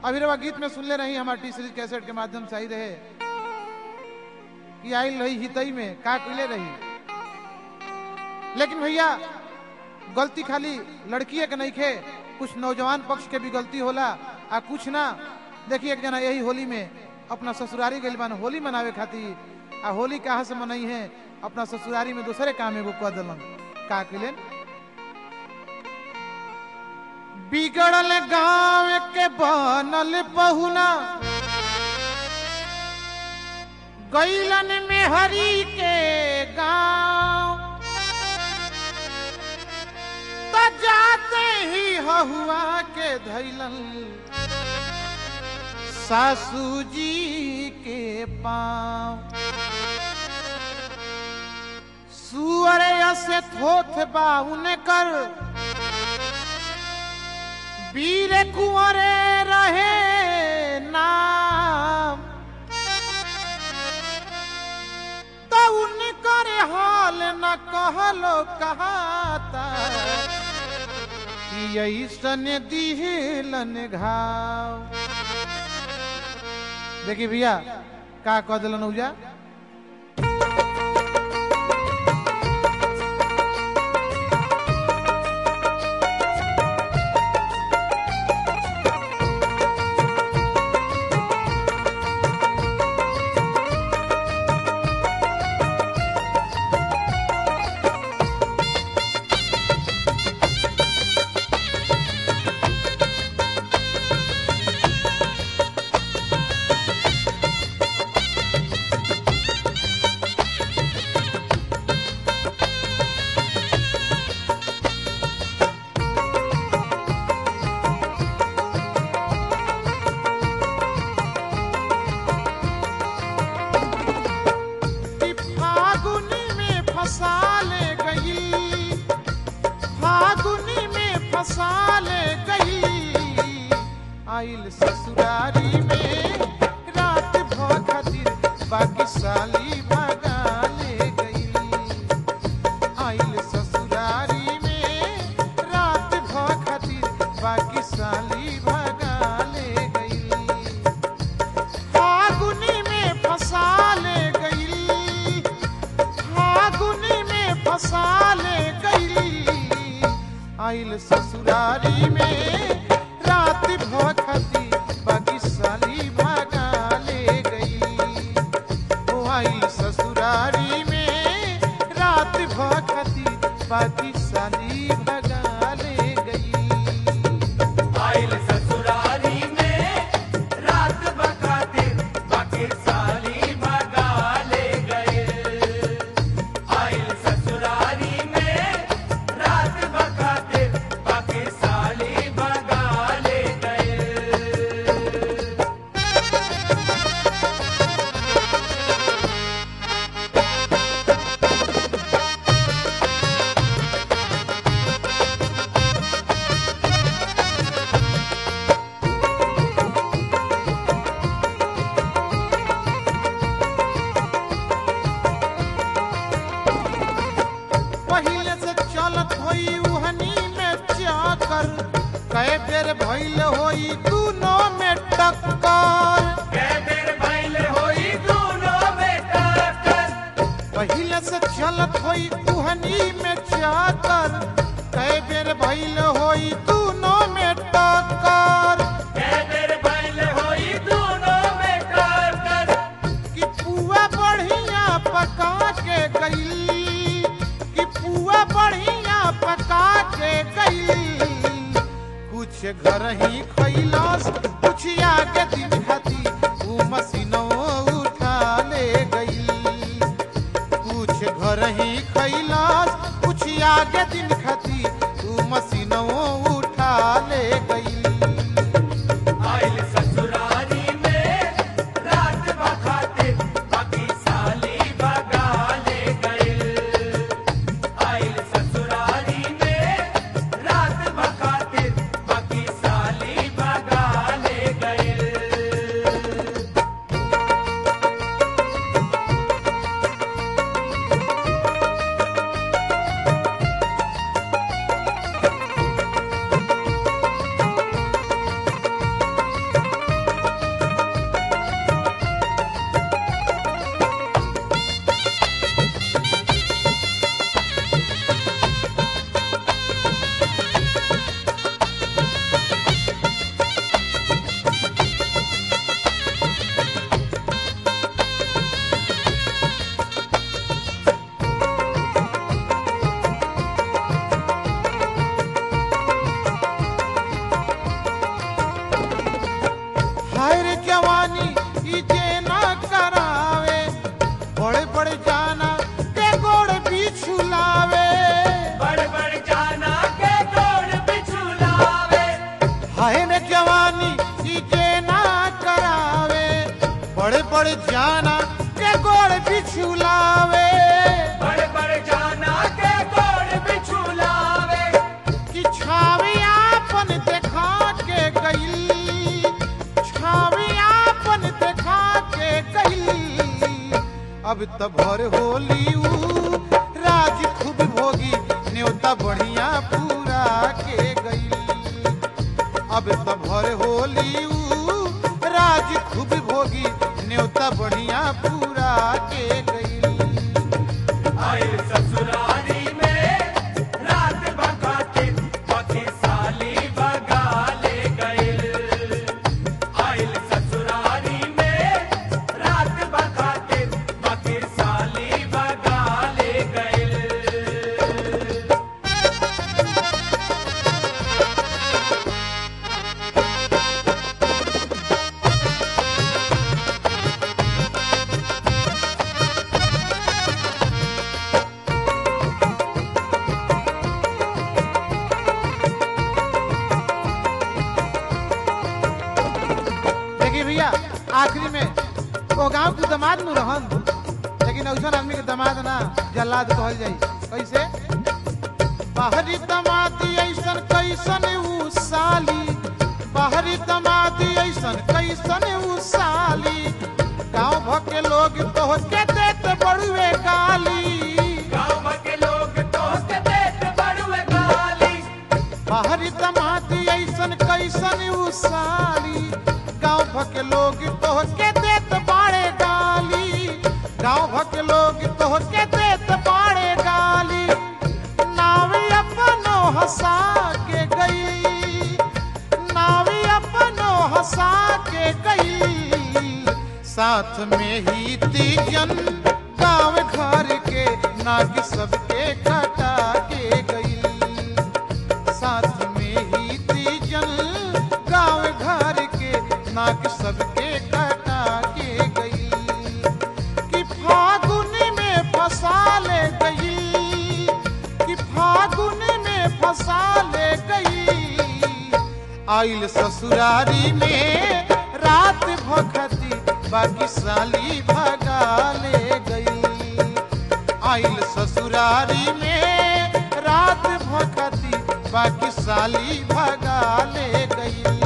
अभी रवा गीत में सुनले रही हमारे टी सीरीज कैसेट के माध्यम से आई रहे कि आई रही हितई में का कइले रही लेकिन भैया गलती खाली लड़किए के नहीं खे कुछ नौजवान पक्ष के भी गलती होला आ कुछ ना देखिए एक जना यही होली में अपना ससुरारी गइल बान होली मनावे खातिर आ होली कहाँ से मनई है अपना ससुरारी में दूसरे काम एगो कह दिलन का कइलन बिगड़ल गांव के बनल बहुना गैलन में हरी के गांव त जाते ही हहुआ के धैलन सासू जी के पाँव सुअर से थोथ बाउन कर वीर कुंवरे रहे नाम तो उनकर हाल न कहलो कहाता कि ऐसन दिहलन घाव देखिए भैया का कह दिलन उजा कि फागुनी में फंसा ले गई फागुनी में फंसा ले गई आइल ससुरारी में रात भर खातिर बाकी साली भगा ले गई आइल ससुरारी में रात भर खातिर बाकी साली भगा ले गई फागुनी में फंसा ले गई फागुनी में फंसा ले गई आइल ससुरारी में रात भखती बाकी साली भागा ले गई ओ आइल ससुरारी में रात भखती बाकी साली भगा ले गई आइल ससुरारी में रात बकातिर बाकी साली भगा ले गए आइल ससुरारी में रात बकातिर बाकी साली भगा ले गए पहिले से चलत होई उहनी में चाकर कई बेर भइल होई दूनो में टक्कर कैदेर भइल होई दोनों में टक्कर पहिले से चलत होई उहनी में चाकर कई बेर भइल होई दूनो में टक्कर कैदेर भइल होई दोनों में टक्कर कि पुआ बढ़िया पका के गई कि पुआ बढ़िया पका के गई कुछ घर ही खैलस कुछ आगे दिन खाती ऊ मशीनों उठा ले गई कुछ घर ही खैलस कुछ आगे दिन खाती ऊ मशीनों उठा ले गई आइल ससुरारी में रात बखातिर बाकी साली भगा ले गए आइल ससुरारी में रात बखातिर बाकी साली जवानी ई जे ना करावे बड़े बड़े जाना के गोड़ बिछुलावे बड़े बड़े जाना के गोड़ बिछुलावे कि छावी आपन देखा के गई छावी आपन देखा के गई अब त भर होली ऊ राज खूब भोगी न्योता बढ़िया पूरा के गई अब त भर होली ऊ राज खूब भोगी न्योता बढ़िया पूरा के गई आइल ससुरारी में रात भगाते पति साली भगा ले गइल आइल ससुरारी में रात भगाते पति साली भगा ले गइल देखिए भैया आखिरी में वो गांव के दामाद नु रहन लेकिन ऐसा आदमी के दामाद ना जल्लाद कहल जाई कैसे बाहरी दामादी ऐसन कैसन ऊ साली बाहरी दामादी ऐसन कैसन ऊ साली गांव भर के लोग तो के देत बड़ुए गाली गाँव के लोग दोस्त देत बड़ुए गाली बाहरी दमादी ऐसन कैसन ऊ साली गांव भर के लोग तो के देत बाड़े गाली गांव भर के लोग तो के देत बाड़े गाली नावी अपनो हंसा के गई नावी अपनो हंसा के गई साथ में ही तीजन गांव घर के नाग सबके कटा के गई साथ में ही तीजन गांव घर के नाक सबके कटा के गई कि फागुन में फंसा ले गई कि फागुन में फंसा ले गई आइल ससुरारी में रात भखती बाकी साली भगा ले गई आइल ससुरारी में रात भखती बाकी साली भगा ले गई